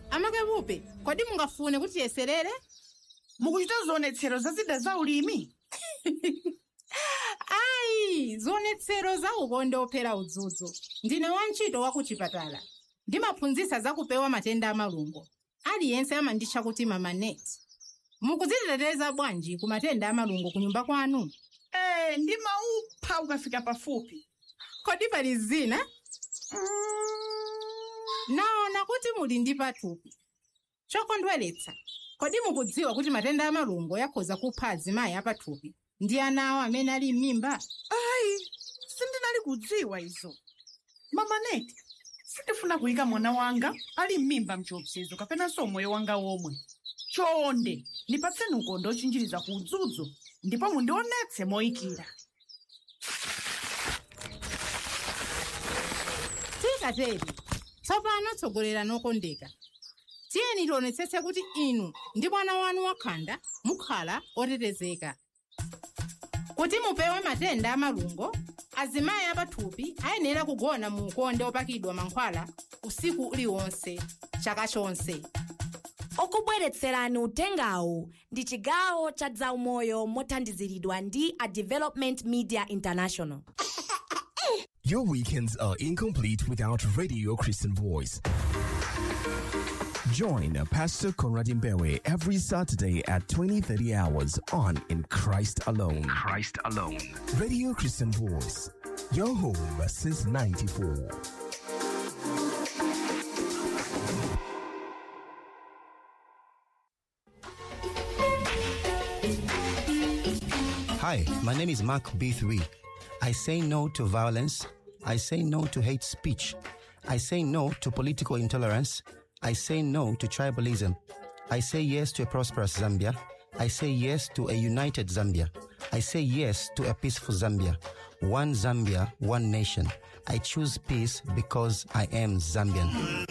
amakepupe kodi mungafune kuti tiyeserere mukuchita zionetsero za zida za ulimi ayi zionetsero za ukonde ophera udzudzu ndine wantchito wa ku chipatala ndimaphunzitsa za kupewa matenda amalungo aliyense amanditcha kuti mama net mukudziteteza bwanji ku matenda amalungo ku nyumba kwanu ee ndimaupha ukafika pafupi kodi pali zina naona kuti muli ndi pathupi chokondweretsa kodi mukudziwa kuti matenda amalungo akhoza kupha azimayi apathupi ndi ana awo amene ali m'mimba ayi sindinali kudziwa izo mamaneti sindifuna kuyika mwana wanga ali m'mimba mchiopsezo kapenanso moyo wanga womwe chonde ndipatseni ukonde ochinjiriza ku udzudzu ndipo mundionetse moyikira tikateri tsopano tsogolera nokondeka tiyeni tionetsetse kuti inu ndi mwana wanu wakhanda mukhala otetezeka kuti mupewe matenda amalungo azimayi apathupi ayenera kugona mu ukonde opakidwa mankhwala usiku uliwonse chaka chonse okubweretserani utengawu ndi chigawo cha zaumoyo mothandiziridwa ndi a development media international Your weekends are incomplete without Radio Christian Voice. Join Pastor Conrad Mbewe every Saturday at 20:30 hours on In Christ Alone. Christ Alone. Radio Christian Voice. Your home since 94. Hi, my name is Mark B3. I say no to violence. I say no to hate speech. I say no to political intolerance. I say no to tribalism. I say yes to a prosperous Zambia. I say yes to a united Zambia. I say yes to a peaceful Zambia. One Zambia, one nation. I choose peace because I am Zambian.